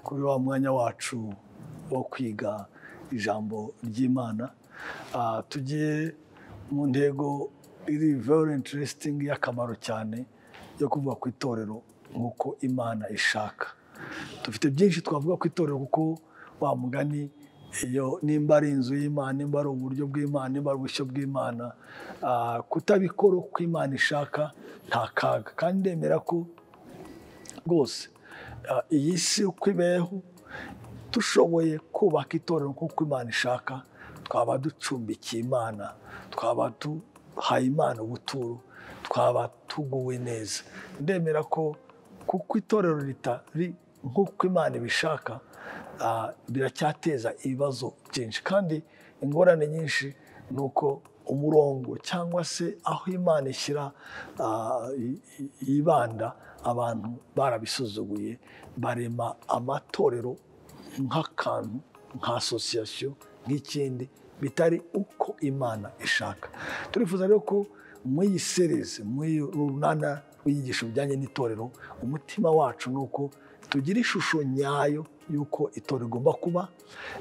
kuri wa mwanya wacu wo kwiga ijambo ry'imana tugiye mu ntego iri very interesting y'akamaro cyane yo kuvuga ku itorero nk'uko imana ishaka dufite byinshi twavuga ku itorero kuko wa mugani iyo nimba ari inzu y'imana nimba ari uburyo bw'imana nimba ari ubushyo bw'imana kutabikora uko imana ishaka nta kaga kandi ndemera ko rwose iyi si uko ibeho dushoboye kubaka itorero nk'uko imana ishaka twaba ducumbikiye imana twaba duhaye imana ubuturo twaba tuguwe neza ndemera ko kuko itorero ritari nk'uko imana ibishaka biracyateza ibibazo byinshi kandi ingorane nyinshi ni uko umurongo cyangwa se aho imana ishyira yibanda abantu barabisuzuguye barema amatorero nk'akantu nka asosiyasiyo nk'ikindi bitari uko imana ishaka turifuza rero ko muri iyi sereze muri urunana rw'inyigisho bijyanye n'itorero umutima wacu ni uko tugira ishusho nyayo y'uko itorero rigomba kuba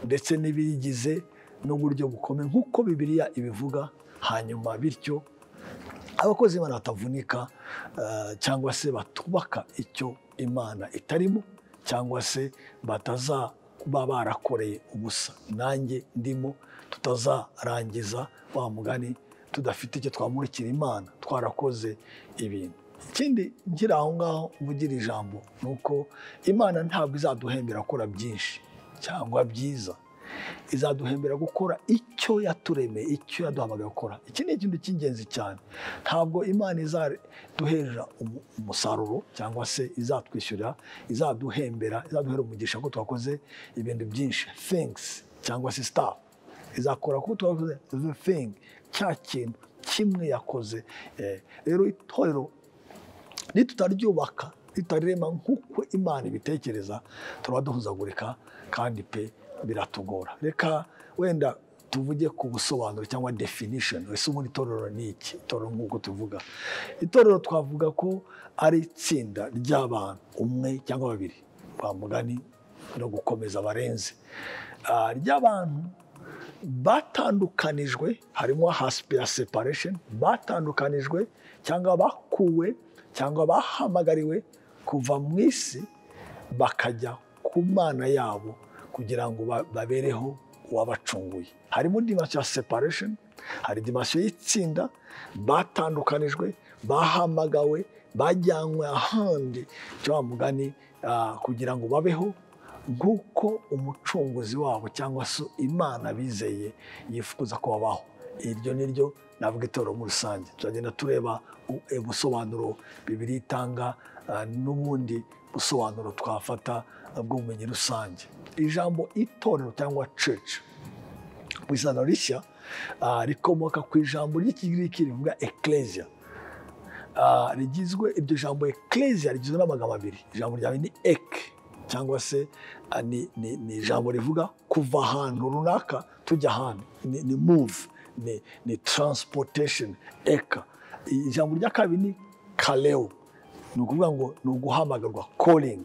ndetse n'ibiyigize n'uburyo bukomeye nk'uko bibiriya ibivuga hanyuma bityo abakozi b'imana batavunika cyangwa se batubaka icyo imana itarimo cyangwa se batazaba barakoreye ubusa nanjye ndimo tutazarangiza wa mugani tudafite icyo twamurikira imana twarakoze ibintu ikindi nkiri aho ngaho uvugira ijambo ni uko imana ntabwo izaduhembera gukora byinshi cyangwa byiza izaduhembera gukora icyo yaturemeye icyo yaduhamagaye gukora iki ni ikintu cy'ingenzi cyane ntabwo imana izaduhera umusaruro cyangwa se izatwishyurira izaduhembera izaduhera umugisha ko twakoze ibintu byinshi thanks cyangwa se staff izakora kuko twakoze the thing cya kintu kimwe yakoze rero itorero nitutaryubaka ritarema nk'uko imana ibitekereza turaba duhuzagurika kandi pe biratugora reka wenda tuvuge ku busobanuro cyangwa definition ese ubundi itorero ni iki itorero nk'uko tuvuga itorero twavuga ko ari itsinda ry'abantu umwe cyangwa babiri ba mugani no gukomeza barenze ry'abantu batandukanijwe harimo hasipiya separesheni batandukanijwe cyangwa bakuwe cyangwa bahamagariwe kuva mu isi bakajya ku mana yabo kugira ngo babereho uwabacunguye harimo dimansiyo ya separesheni hari dimansiyo y'itsinda batandukanijwe bahamagawe bajyanywe ahandi cya mugani kugira ngo babeho nk'uko umucunguzi wabo cyangwa se imana bizeye yifuza ko babaho iryo ni ryo navuga itorero muri rusange turagenda tureba ubusobanuro bibiri itanga n'ubundi busobanuro twafata bw'ubumenyi rusange ijambo itorero cyangwa cece mu isano rishya rikomoka ku ijambo ry'ikigiriki rivuga ekereziya rigizwe iryo jambo ekereziya rigizwe n'amagambo abiri ijambo ryawe ni eke cyangwa se ni ijambo rivuga kuva ahantu runaka tujya ahandi ni muvu ni transportation eka ijambo rya kabiri ni kareo ni ukuvuga ngo ni uguhamagarwa calling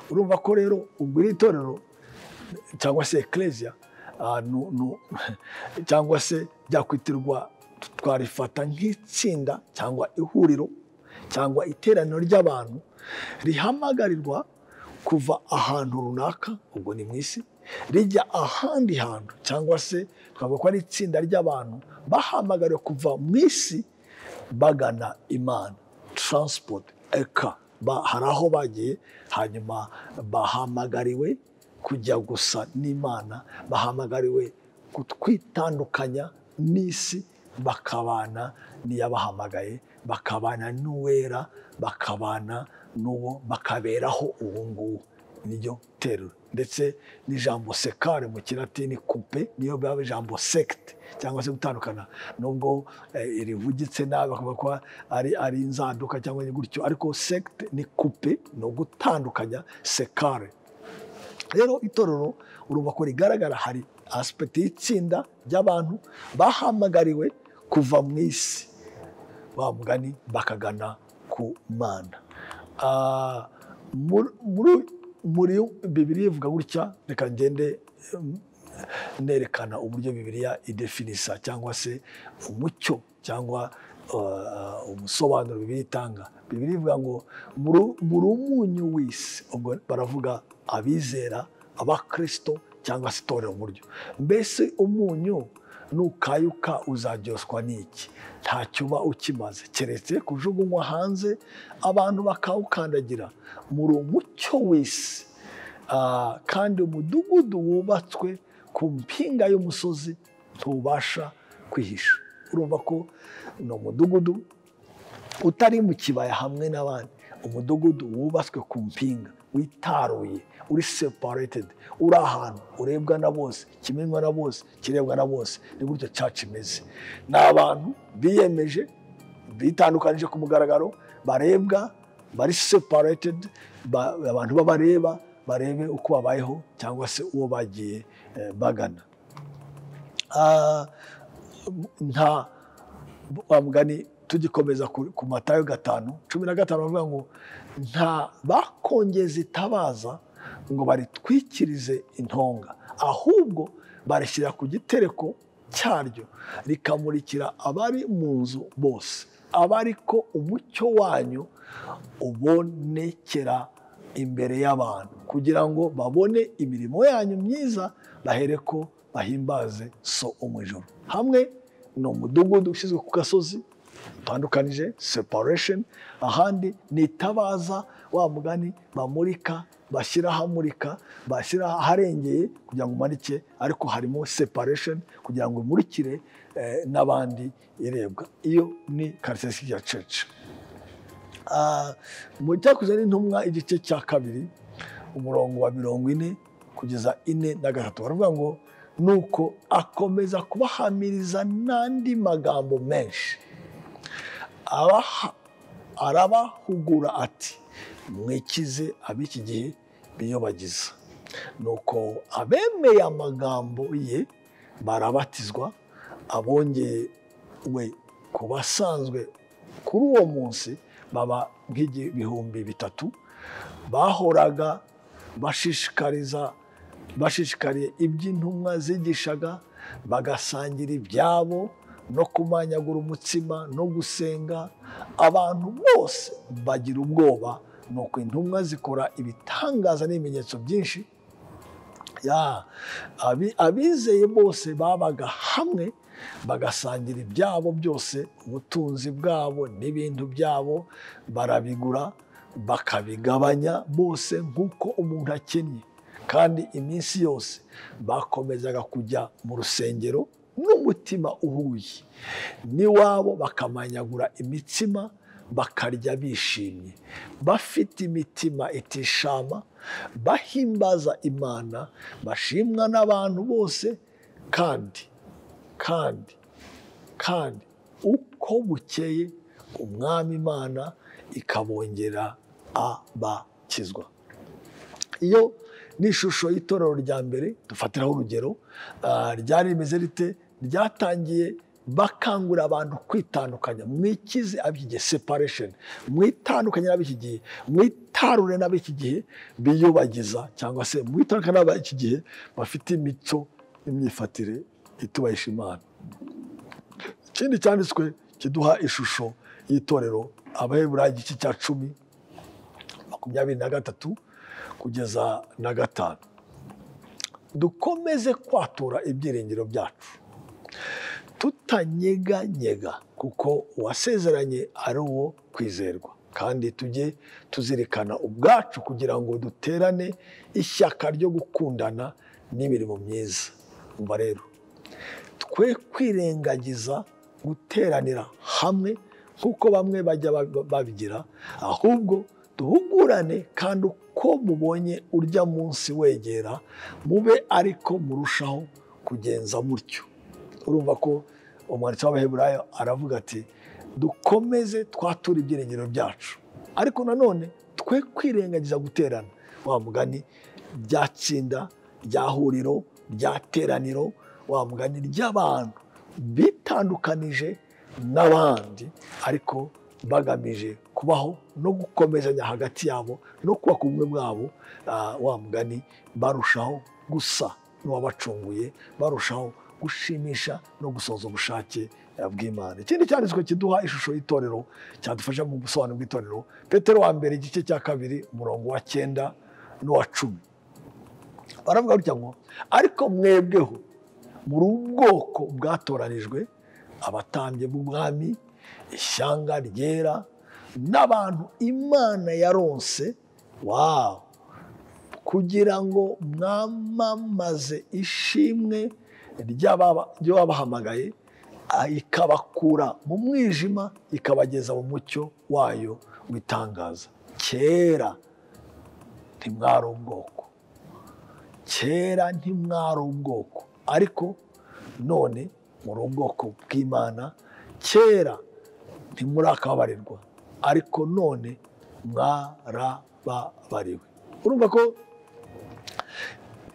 urumva ko rero ubwo iri itorero cyangwa se ekereziya cyangwa se byakwitirwa twarifata nk'itsinda cyangwa ihuriro cyangwa iteraniro ry'abantu rihamagarirwa kuva ahantu runaka ubwo ni mu isi rijya ahandi hantu cyangwa se twavuga ko ari itsinda ry'abantu bahamagariwe kuva mu isi bagana imana taransipoti eka hari aho bagiye hanyuma bahamagariwe kujya gusa n'imana bahamagariwe kutwitandukanya n'isi bakabana n'iyabahamagaye bakabana n'uwera bakabana n'uwo bakaberaho uwo nguwo niryo terura ndetse n'ijambo sekare mu kilatini kupe niyo biba ijambo sekite cyangwa se gutandukana nubwo rivugitse nabi bakavuga ko ari inzaduka cyangwa gutyo ariko sekite ni kupe ni ugutandukanya sekare rero itorero urumva ko rigaragara hari asipegiti y'itsinda ry'abantu bahamagariwe kuva mu isi ba mugani bakagana ku mana muri muri bibiriya ivuga gutya reka ngende em, nerekana uburyo bibiriya idefinisa cyangwa se umucyo cyangwa uh, umusobanuro bibiriya itanga bibiriya ivuga ngo "Muri- muri umunyu w'isi ubwo baravuga abizera abakristo cyangwa se itorero mu buryo mbese umunyu nukayuka uzaryoswa n'iki ntacyo uba ukimaze keretse kujugunywa hanze abantu bakawukandagira muri umucyo w'isi Ah, kandi umudugudu wubatswe ku mpinga y'umusozi ntubasha kwihisha urumva ko ni umudugudu utari mu kibaya hamwe n'abandi umudugudu wubatswe ku mpinga witaruye uri separetedi uri ahantu urebwa na bose kimenywa na bose kirebwa na bose ni gutyo caca imeze ni abantu biyemeje bitandukanije ku mugaragaro barebwa bari separetedi abantu babareba barebe uko babayeho cyangwa se uwo bagiye eh, bagana Ah, nta wa mugani tugikomeza ku ku matayo gatanu cumi na gatanu bavuga ngo nta bakongeza itabaza ngo baritwikirize intonga ahubwo barishyira ku gitereko cyaryo rikamurikira abari mu nzu bose abari ko umucyo wanyu ubonekera imbere y'abantu kugira ngo babone imirimo yanyu myiza bahereko bahimbaze so umwijoro hamwe ni umudugudu ushyizwe ku gasozi utandukanije separation ahandi ni itabaza wa mugani bamurika bashyira ahamurika bashyira aharengeye kugira ngo umanike ariko harimo separation kugira ngo imurikire eh, n'abandi irebwa iyo ni karisesi ya cece Ah, mu cyakuze n'intumwa igice cya kabiri umurongo wa mirongo ine kugeza ine na gatatu baravuga ngo nuko akomeza kubahamiriza n'andi magambo menshi abaha arabahugura ati mwikize ab'iki gihe biyobagiza nuko abemeye amagambo ye barabatizwa abongewe ku basanzwe kuri uwo munsi baba nk'ibihumbi bitatu bahoraga bashishikariza bashishikariye iby'intumwa zigishaga bagasangira ibyabo no kumanyagura umutsima no gusenga abantu bose bagira ubwoba nuko intumwa zikora ibitangaza n'ibimenyetso byinshi ya abi- abizeye bose babaga hamwe bagasangira ibyabo byose ubutunzi bwabo n'ibintu byabo barabigura bakabigabanya bose nk'uko umuntu akennye kandi iminsi yose bakomezaga kujya mu rusengero n'umutima uhuye n'iwabo bakamanyagura imitsima bakarya bishimye bafite imitima itishama bahimbaza imana bashimwa n'abantu bose kandi kandi kandi uko bukeye umwami imana ikabongera abakizwa iyo ni ishusho y'itorero rya mbere dufatiraho urugero ah, ryari rimeze rite ryatangiye bakangurira abantu kwitandukanya mwikize ab'iki gihe separation mwitandukanye n'ab'iki gihe mwitarure n'ab'iki gihe biyubagiza cyangwa se mwitandukanye n'ab'iki gihe bafite imico n'imyifatire itubahisha imana ikindi cyanditswe kiduha ishusho y'itorero abaheburayi igice cya cumi makumyabiri na gatatu kugeza na gatanu dukomeze kwatura ibyiringiro byacu tutanyeganyega kuko uwasezeranye ari uwo kwizerwa kandi tujye tuzirikana ubwacu kugira ngo duterane ishyaka ryo gukundana n'imirimo myiza umva rero twe kwirengagiza guteranira hamwe nk'uko bamwe bajya bab- babigira ahubwo duhugurane kandi uko mubonye urya munsi wegera mube ariko murushaho kugenza mutyo urumva ko umwanditsi w'abaheburayo aravuga ati dukomeze twature ibyiringiro byacu ariko nanone twe kwirengagiza guterana wa mugani rya tsinda rya huriro rya teraniro wa mugani ry'abantu bitandukanije n'abandi ariko bagamije kubaho no gukomezanya hagati yabo no kubaka ubumwe bwabo ah, wa mugani barushaho gusa n'uwabacunguye barushaho gushimisha no gusohoza ubushake eh, bw'imana ikindi cyanditswe kiduha ishusho y'itorero cyadufasha mu busobanuro bw'itorero petero wa mbere igice cya kabiri umurongo wa cyenda n'uwa cumi baravuga gutya ngo ariko mwebweho muri ubwoko bwatoranijwe abatambye b'umwami ishyanga ryera n'abantu imana yaronse wawu kugira ngo mwamamaze ishimwe ry'ababa- ry'ababahamagaye ah, ikabakura mu mwijima ikabageza mu mucyo wayo witangaza kera ntimwari ubwoko kera ntimwari ubwoko ariko none muri ubwoko bw'imana kera ntimurakabarirwa ariko none mwarababariwe urumva ko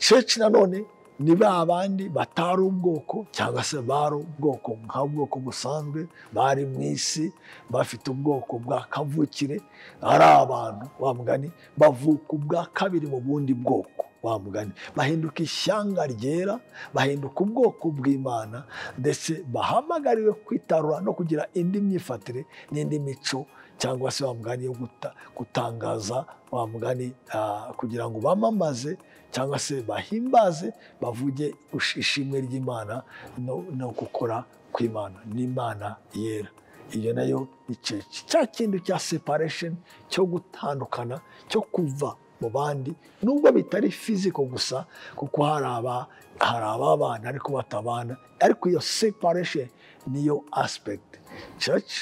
ceci nanone ni ba bandi batari ubwoko cyangwa se bari ubwoko nka bwoko busanzwe bari mu isi bafite ubwoko bwa kavukire ari abantu wa mugani bavuka ubwa kabiri mu bundi bwoko wa mugani bahinduka ishyanga ryera bahinduka ubwoko bw'imana ndetse bahamagariwe kwitarura no kugira indi myifatire n'indi mico cyangwa se wa mugani yo guta- gutangaza wa mugani ah, kugira ngo bamamaze cyangwa se bahimbaze bavuge gush- ishimwe ry'imana no, no gukora kw'imana n'imana yera iyo nayo ni ceci cya kintu cya separation cyo gutandukana cyo kuva mu bandi nubwo bitari fiziko gusa kuko hari aba- hari ababana ariko batabana ariko iyo separation niyo aspect church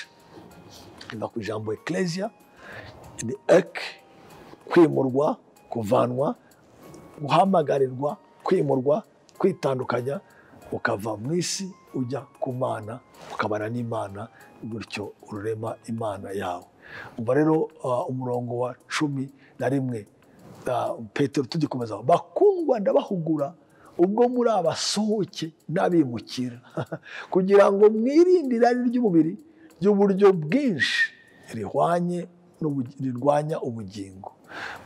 iva ku ijambo ecclesia ni ek kwimurwa kuvanwa guhamagarirwa kwimurwa kwitandukanya ukava mu isi ujya ku mana ukabana n'imana gutyo ururema imana yawe umva rero ah, umurongo wa cumi na rimwe ah, petero tugikomeza bakundwa ndabahugura ubwo muri abasohoke n'abimukira kugira ngo mwirinde irari ry'umubiri ry'uburyo bwinshi rihwanye n'ubu- rirwanya ubugingo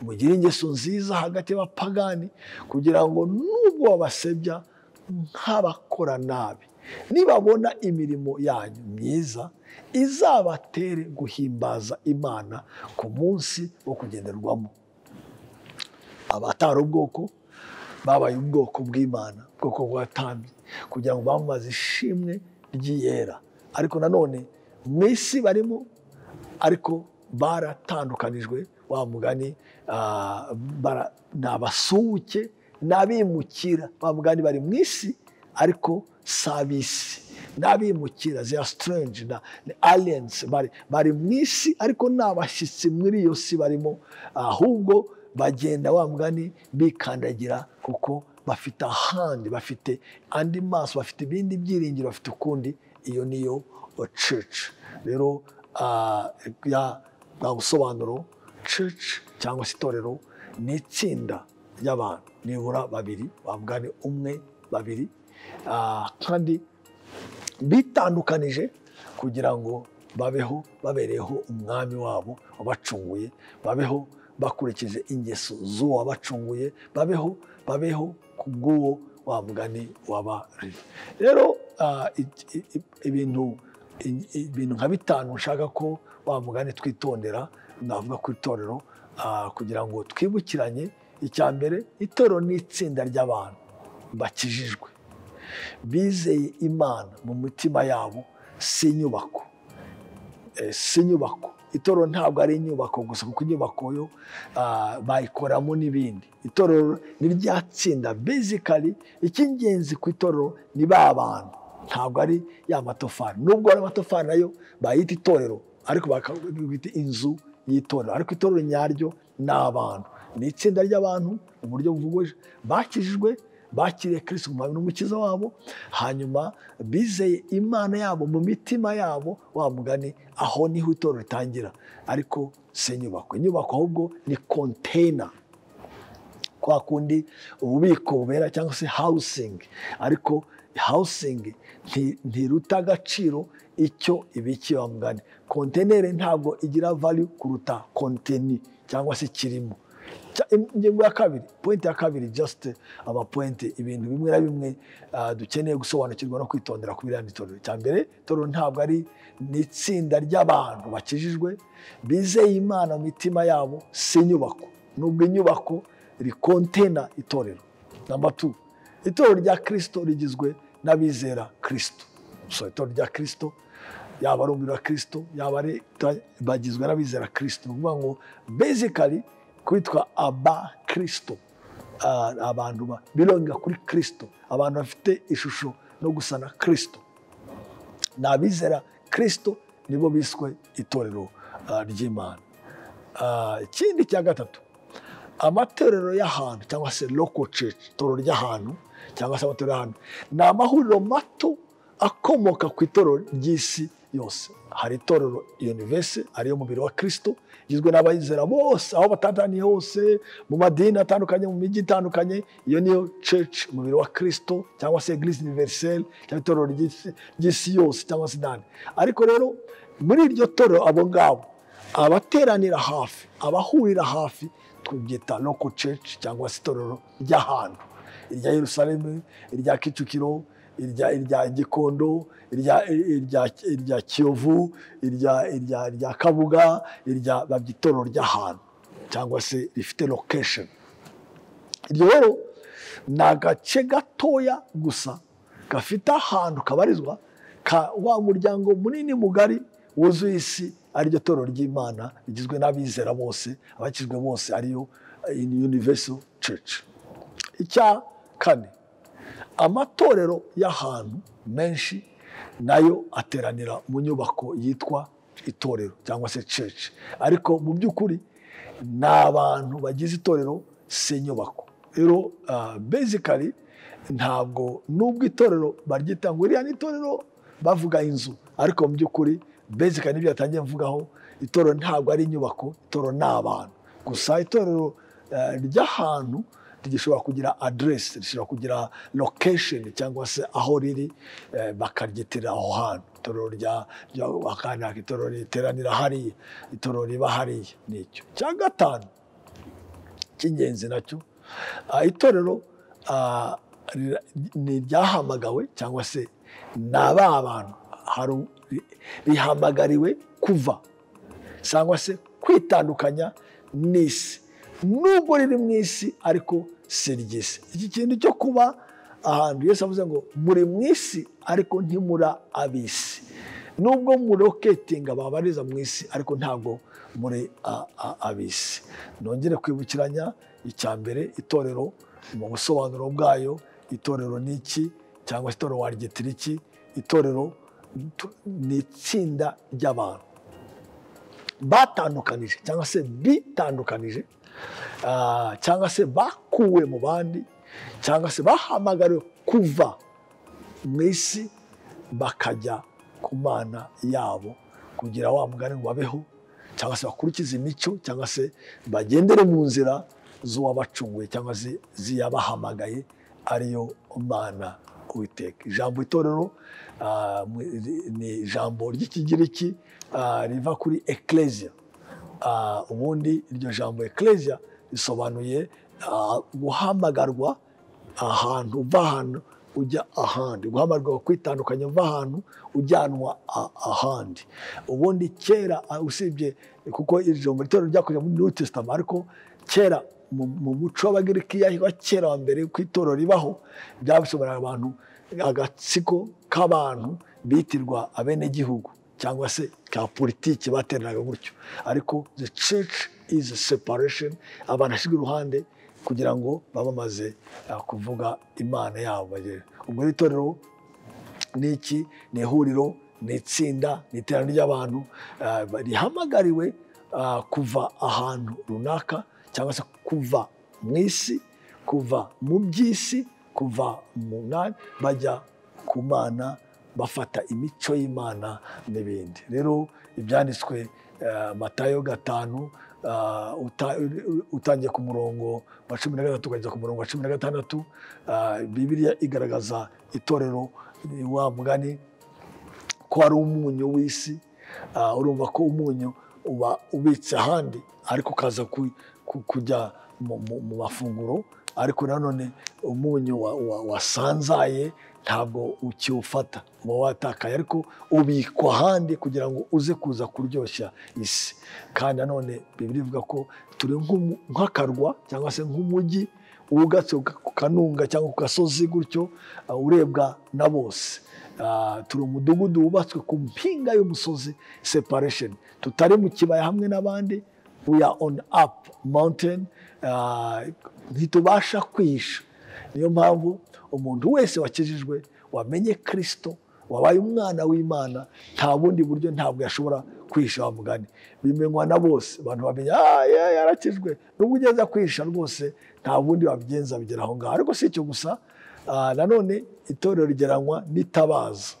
mugire ingeso nziza hagati y'abapagani kugira ngo nubwo babasebya nk'abakora nabi nibabona imirimo yanyu myiza izabatere guhimbaza imana ku munsi wo kugenderwamo abatari ubwoko babaye ubwoko bw'imana ubwoko bwatambye kugira ngo bamamaze ishimwe ry'iyera ariko nanone mu isi barimo ariko baratandukanijwe wa mugani ah, bara- ni abasuhuke n'abimukira wa mugani bari mu isi ariko si ab'isi n'abimukira they are strange na ni aliens bari, bari mu isi ariko ni abashyitsi muri iyo si barimo ahubwo bagenda wa mugani bikandagira kuko bafite ahandi bafite andi maso bafite ibindi byiringiro bafite ukundi iyo niyo church rero ah, ya bwa busobanuro church cyangwa se itorero ni itsinda ry'abantu nibura babiri wa mugani umwe babiri Ah, kandi bitandukanije kugira ngo babeho babereyeho umwami wabo wabacunguye babeho bakurikije ingeso z'uwo wabacunguye babeho babeho ku bw'uwo wa mugani wabari rero ah, i- i- i- ibintu i- ibintu nka bitanu nshaka ko wa mugani twitondera navuga ku itorero ah, kugira ngo twibukiranye icya mbere itorero ni itsinda ry'abantu bakijijwe bizeye imana mu mitima yabo si inyubako Eh, si inyubako itorero ntabwo ari inyubako gusa kuko inyubako yo ah, bayikoramo n'ibindi itorero ni rya tsinda basically icy'ingenzi ku itorero ni ba bantu ntabwo ari ya matofari nubwo ari amatofari nayo bayita itorero ariko bakabita inzu y'itorero ariko itorero nyaryo ni abantu ni itsinda ry'abantu mu buryo buvugoje bakijijwe bakiriye kirisito umwami n'umukiza wabo hanyuma bizeye imana yabo mu mitima yabo wa mugani aho niho itorero ritangira ariko si inyubako inyubako ahubwo ni konteyina kwa kundi ububiko bubera cyangwa se hawusingi ariko hawusingi ntiruta agaciro icyo ibikibamugani konteneri ntabwo igira valu kuruta konteni cyangwa se kirimo ingingo ya kabiri pointi ya kabiri jasite amapointi ibintu bimwe na bimwe dukeneye gusobanukirwa no kwitondera ku biriya itorero cya mbere itorero ntabwo ari ni itsinda ry'abantu bakijijwe bizeye imana mu mitima yabo si inyubako nubwo inyubako rikontena itorero namba tu itorero rya kirisito rigizwe n'abizera kirisito so itorero rya kirisito yaba ari umuriro wa kirisito yaba ari bagizwe n'abizera kirisito ni ukuvuga ngo bezikari kwitwa aba kirisito abantu bironga kuri kirisito abantu bafite ishusho no gusana kirisito ni abizera kirisito nibo biswe itorero ry'imana ikindi cya gatatu amatorero y'ahantu cyangwa se loko ceci itorero ry'ahantu cyangwa se amatorero y'ahantu ni amahuriro mato akomoka ku itorero ry'isi yose hari itorero yunivese ariyo mubiri wa kirisito igizwe n'abayizera bose aho batataniye hose mu madini atandukanye mu mijyi itandukanye iyo niyo church umubiri wa kirisito cyangwa se eglise univerisele cyangwa itorero ry'isi yose cyangwa se idani ariko rero muri iryo torero abo ngabo abateranira hafi abahurira hafi tubyita loko church cyangwa se itorero ry'ahantu irya yerusalemu irya kicukiro irya gikondo irya kiyovu irya kabuga irya itorero ry'ahantu cyangwa se rifite lokesheni iryo rero ni agace gatoya gusa gafite ahantu kabarizwa ka wa muryango munini mugari wuzuye isi ariryo torero ry'imana rigizwe n'abizera bose abakizwe bose ariyo univeso ceci icya kane amatorero y'ahantu menshi nayo ateranira mu nyubako yitwa itorero cyangwa se ceci ariko mu by'ukuri ni abantu bagize itorero si inyubako rero bezikari ntabwo n'ubwo itorero baryita ngo iriya ni itorero bavuga inzu ariko mu by'ukuri bezikari n'ibyo yatangiye mvugaho itorero ntabwo ari inyubako itorero ni abantu gusa itorero ry'ahantu rishobora kugira aderesi rishobora kugira lokesheni cyangwa se aho riri bakaryitirira aho hantu itorero rya itorero riteranira hariya itorero riba hariya nicyo cya gatanu cy'ingenzi nacyo itorero ni iryahamagawe cyangwa se ni aba bantu rihamagariwe kuva cyangwa se kwitandukanya n'isi nubwo riri mu isi ariko si ry'isi iki kintu cyo kuba ahantu yose avuze ngo muri mu isi ariko ntimura ab'isi nubwo muroketinga babariza mu isi ariko ntabwo muri ab'isi nongere kwibukiranya icya mbere itorero mu busobanuro bwayo itorero ni iki cyangwa se itorero waryitira iki itorero ni itsinda ry'abantu batandukanije cyangwa se bitandukanije cyangwa se bakuwe mu bandi cyangwa se bahamagariwe kuva mu isi bakajya ku mana yabo kugira wa mugani ngo babeho cyangwa se bakurikize imico cyangwa se bagendere mu nzira z'uwabacunguye cyangwa se ziyabahamagaye ariyo mana witeka ijambo itorero ni ijambo ry'ikigiriki riva kuri ekereziya ubundi iryo jambo ekereziya risobanuye guhamagarwa ahantu uva ahantu ujya ahandi guhamagarwa kwitandukanya uva ahantu ujyanwa ahandi ubundi kera usibye kuko iri jambo itorero ryakoze muri new testament ariko kera mu muco w'abagiriki wa kera wa mbere ku itorero ribaho byasobanurira abantu agatsiko k'abantu bitirwa abenegihugu cyangwa se ka politiki bateranaga gutyo ariko the church is a separation abantu bashyirwa iruhande kugira ngo baba bamaze kuvuga imana yabo ubwo itorero ni iki ni ihuriro ni itsinda ni iterambere ry'abantu rihamagariwe kuva ahantu runaka cyangwa se kuva mu isi kuva mu by'isi kuva mu nani bajya ku mana bafata imico y'imana n'ibindi rero ibyanditswe matayo gatanu ah, uta- utangiye ku murongo wa cumi na gatatu ukageza ku murongo wa cumi na gatandatu ah, bibiliya igaragaza itorero ni wa mugani ko ari umunyu w'isi Ah, urumva ko umunyu uba ubitse ahandi ariko ukaza ku- ku- kujya mu- mu mu mafunguro ariko nanone umunyu wa- wa- wasanzaye ntabwo ukiwufata uba watakaye ariko ubikwa ahandi kugira ngo uze kuza kuryoshya isi kandi nanone bibiri ivuga ko turi nk'umu- nk'akarwa cyangwa se nk'umujyi wugatse ku kanunga cyangwa ku gasozi gutyo ah, urebwa na bose Ah, turi umudugudu wubatswe ku mpinga y'umusozi separation tutari mu kibaya hamwe n'abandi we are on up mountain Ah, ntitubasha kwihisha niyo mpamvu umuntu wese wakijijwe wamenye kirisito wabaye umwana w'imana nta bundi buryo ntabwo yashobora kwihisha wa mugani bimenywa na bose abantu bamenya "Ah, yeah, yarakijwe nubwo ugeza kwihisha rwose nta bundi wabigenza bigera aho ngaho ariko si icyo gusa Ah, nanone itorero rigeranywa n'itabaza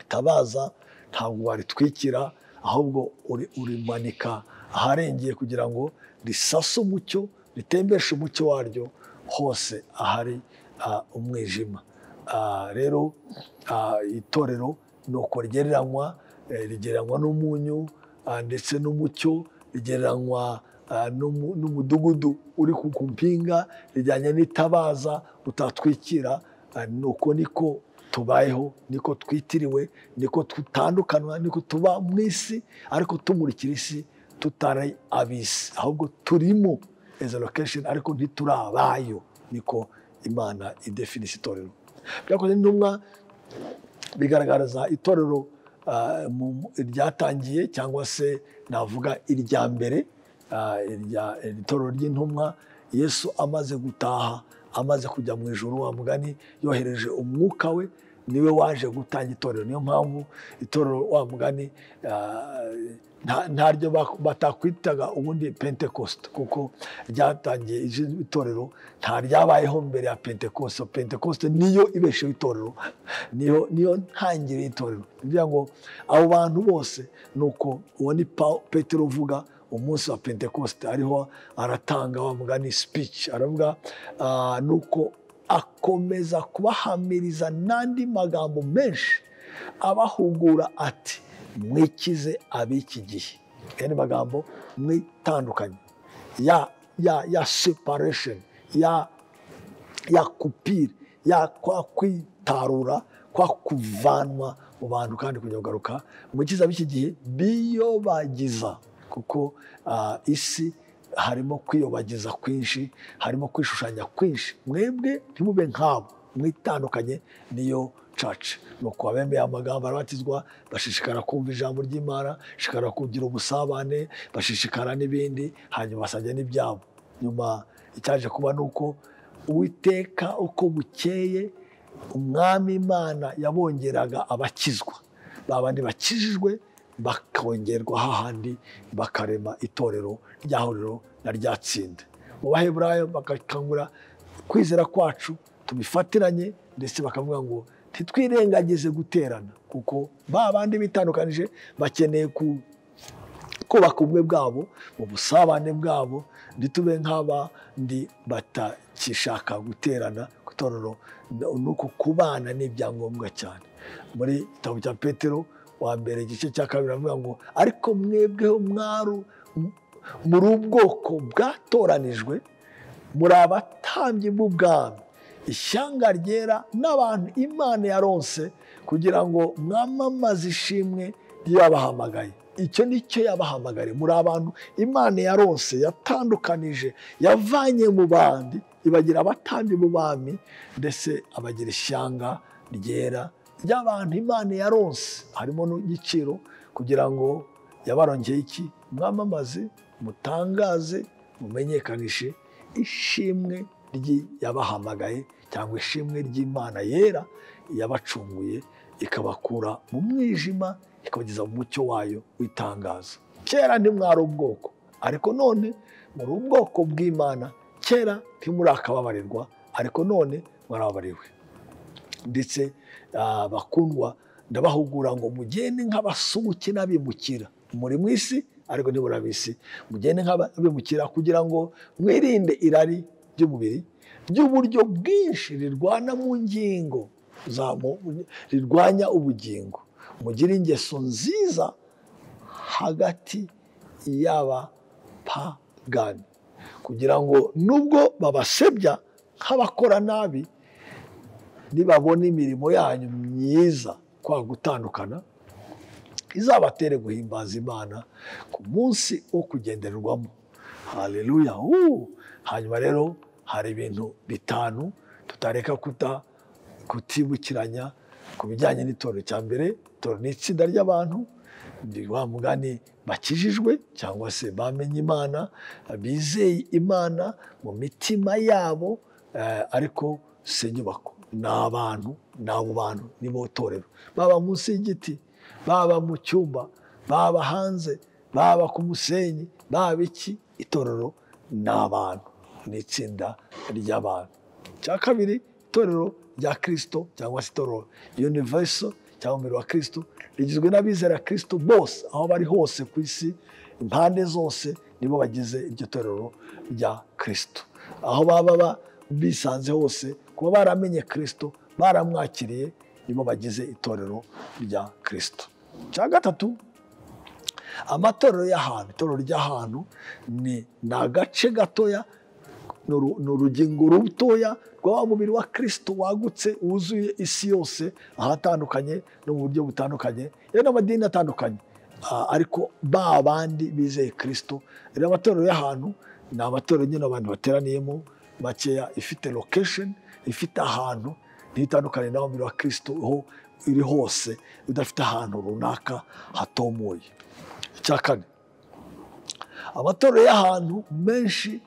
tabaza ntabwo waritwikira ahubwo uri- urimanika aharengeye kugira ngo risase umucyo ritembeshe umucyo waryo hose ahari ah, umwijima Ah, rero ah, itorero ni uko rigereranywa eh, rigereranywa n'umunyu ah, ndetse n'umucyo rigereranywa ah, n'umu- n'umudugudu uri ku ku mpinga rijyanye n'itabaza utatwikira Ah, ni uko niko tubayeho niko twitiriwe niko tutandukanywa niko tuba mu isi ariko tumurikira isi tutari ab'isi ahubwo turimo as a location ariko ntiturabayo niko imana idefinisa itorero byakoze n'intumwa bigaragaza itorero ah, mu- mu- ryatangiye cyangwa se navuga irya mbere ah, irya- itorero ry'intumwa yesu amaze gutaha amaze kujya mu ijoro wa mugani yohereje umwuka we niwe waje gutanga itorero niyo mpamvu itorero wa mugani ah, nta- ntaryo bak- batakwitaga ubundi pentekoste kuko ryatangiye izina itorero nta ryabayeho mbere ya pentekoste pentekoste niyo ibesheho itorero niyo niyo ntangiriro y'itorero ni ukuvuga ngo abo bantu bose ni uko uwo ni Pa- petero uvuga umunsi wa pentekoste ariho aratanga wa mugani speech aravuga ah, ni uko akomeza kubahamiriza n'andi magambo menshi abahugura ati mwikize ab'iki gihe aya ni magambo mwitandukanye ya ya ya separation ya ya kupire ya kwa kwitarura kwa kuvanwa mu bantu kandi kujya kugaruka mu cyiza b'iki gihe biyobagiza kuko ah, isi harimo kwiyobagiza kwinshi harimo kwishushanya kwinshi mwebwe ntimube nkabo mwitandukanye niyo caca ni uko abemeye amagambo arabatizwa bashishikara kumva ijambo ry'imana bashishikara kugira ubusabane bashishikara n'ibindi hanyuma basajya n'ibyabo nyuma icyaje kuba ni uko uwiteka uko bukeye umwami imana yabongeraga abakizwa ba bandi bakijijwe bakongerwa hahandi bakarema itorero ryahuriro na ryatsinda mu baheburayo bagakangura kwizera kwacu tubifatiranye ndetse bakavuga ngo ntitwirengagize guterana kuko ba bandi bitandukanije bakeneye ku kubaka ubumwe bwabo mu busabane bwabo ntitube nk'abandi batakishaka guterana itorero ni uko kubana n'ibyangombwa cyane muri igitabo cya petero wa mbere igice cya kabiri avuga ngo ariko mwebweho mwaru muri ubwoko bwatoranijwe muri abatambyi b'ubwami ishyanga ryera n'abantu imana yaronse kugira ngo mwamamaze ishimwe ryabahamagaye icyo ni cyo yabahamagaye muri abantu imana yaronse yatandukanije yavanye mu bandi ibagira abatambyi b'ubami ndetse abagira ishyanga ryera ry'abantu imana yaronse harimo n'igiciro kugira ngo yabarongeye iki mwamamaze mutangaze mumenyekanishe ishimwe ry'i- yabahamagaye cyangwa ishimwe ry'imana yera yabacunguye ikabakura mu mwijima ikabageza mu mucyo wayo w'itangazo kera ntimwari ubwoko ariko none muri ubwoko bw'imana kera ntimurakababarirwa ariko none mwarababariwe ndetse ah, bakundwa ndabahugura ngo mugende nk'abasuhuke n'abimukira muri mu isi ariko ntiburabisi mugende nk'abimukira kugira ngo mwirinde irari ry'umubiri ry'uburyo bwinshi rirwana mu ngingo za- mu- rirwanya ubugingo mugire ingeso nziza hagati y'abapagani kugira ngo nubwo babasebya nk'abakora nabi nibabona imirimo yanyu myiza kwa gutandukana izabatere guhimbaza imana ku munsi wo kugendererwamo haleluya Uu! hanyuma rero hari ibintu bitanu tutareka kuta kutibukiranya ku bijyanye n'itorero cya mbere itorero ni itsinda ry'abantu ni wa mugani bakijijwe cyangwa se bamenye imana bizeye imana mu mitima yabo eh, ariko si inyubako ni abantu ni abo bantu ni bo torero baba munsi y'igiti baba mu cyumba baba hanze baba ku musenyi baba iki itorero ni abantu ni itsinda ry'abantu icya kabiri itorero rya kirisito cyangwa se itorero univeso cyangwa umubiri wa kirisito rigizwe n'abizera kirisito bose aho bari hose ku isi impande zose nibo bagize iryo torero rya kirisito aho baba ba- bisanze hose kuba baramenye kirisito baramwakiriye nibo bagize itorero rya kirisito icya gatatu amatorero y'ahantu itorero ry'ahantu ni ni agace gatoya ni uru- ni urugingo rutoya rwa wa mubiri wa kirisito wagutse wuzuye isi yose ahatandukanye no mu buryo butandukanye yewe n'amadini atandukanye Ah, ariko ba bandi bizeye kirisito rero amatorero y'ahantu ni amatorero nyine abantu bateraniyemo makeya ifite lokesheni ifite ahantu ntitandukane n'aho umubiri wa kirisito ho iri hose udafite ahantu runaka hatomoye icya kane amatorero y'ahantu menshi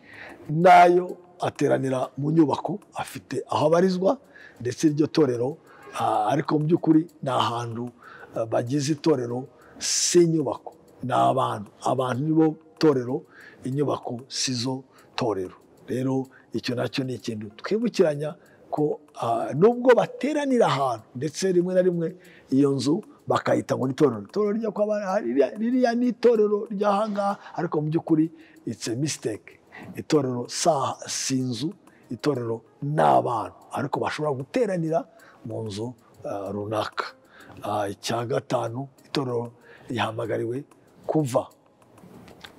nayo ateranira mu nyubako afite aho abarizwa ndetse iryo torero ah, ariko mu by'ukuri ni ahantu ah, bagize itorero si inyubako ni abantu abantu nibo torero inyubako si zo torero rero icyo nacyo ni ikintu twibukiranya ko ah, nubwo bateranira ahantu ndetse rimwe na rimwe iyo nzu bakayita ngo ni itorero itorero ryo kwa ba- hariya- ririya ni itorero ry'ahangaha ariko mu by'ukuri it's a mistake itorero sa- si inzu itorero ni abantu ariko bashobora guteranira mu nzu ah, runaka Ah, icya gatanu itorero rihamagariwe kuva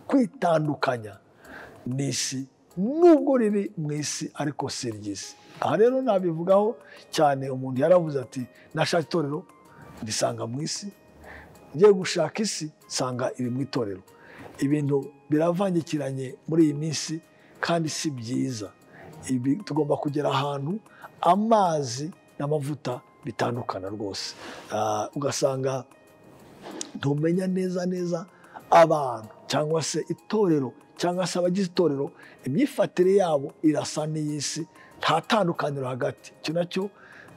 kwitandukanya n'isi nubwo riri mu isi ariko si iry'isi aha rero nabivugaho cyane umuntu yaravuze ati nashaka itorero risanga mu isi ngiye gushaka isi nsanga iri mu itorero ibintu biravangikiranye muri iyi minsi kandi si byiza Ibi, tugomba kugera ahantu amazi n'amavuta bitandukana rwose Ah, ugasanga ntumenya neza neza abantu cyangwa se itorero cyangwa se abagize itorero imyifatire yabo irasa n'iy'isi nta tandukaniro hagati icyo nacyo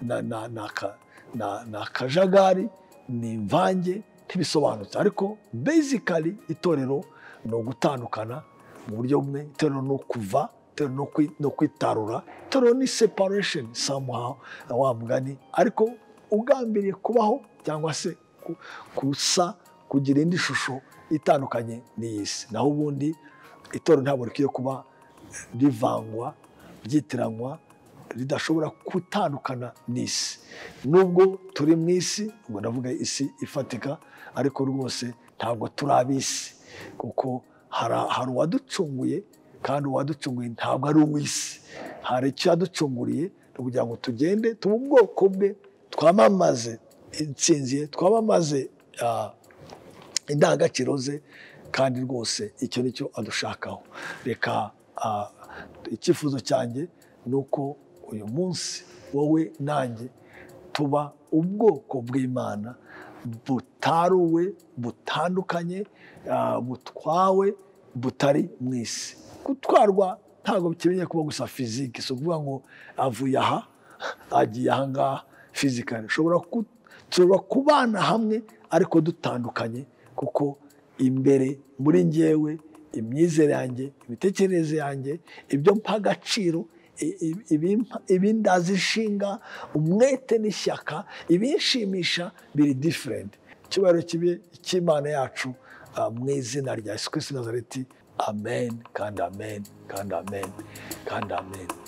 na- na- ni aka- na- ni akajagari ni imvange ntibisobanutse ariko basically itorero ni ugutandukana mu buryo bumwe itorero ni ukuva itorero ni ukwi- ni ukwitarura itorero ni separation somehow wa mugani ariko ugambiriye kubaho cyangwa se ku- gusa kugira indi shusho itandukanye n'iy'isi naho ubundi itorero ntabwo rikwiye kuba rivangwa ryitiranwa ridashobora gutandukana n'isi nubwo turi mu isi ubwo ndavuga isi ifatika ariko rwose ntabwo turi ab'isi kuko hari hari uwaducunguye kandi uwaducunguye ntabwo ari uw'isi hari icyo yaducunguriye ni ukugira ngo tugende tuba ubwoko bwe twamamaze intsinzi ye twamamaze ah, indangagaciro ze kandi rwose icyo ni cyo adushakaho reka ah, icyifuzo cyanjye ni uko uyu munsi wowe nanjye tuba ubwoko bw'imana butaruwe butandukanye ah, butwawe butari mu isi gutwarwa ntabwo bikeneye kuba gusa fizike si ukuvuga ngo avuye aha agiye ahangaha fizikari ushobora ku- dushobora kubana hamwe ariko dutandukanye kuko imbere muri njyewe imyizere yanjye imitekerereze yanjye ibyo mpa agaciro i- i- ibimpa- ibindaza inshinga umwete n'ishyaka ibinshimisha biri diferenti icyubahiro kibe icy'imana yacu ah, mu izina rya yesu kirisiti w'i nazareti amen kandi amen kandi amen kandi amen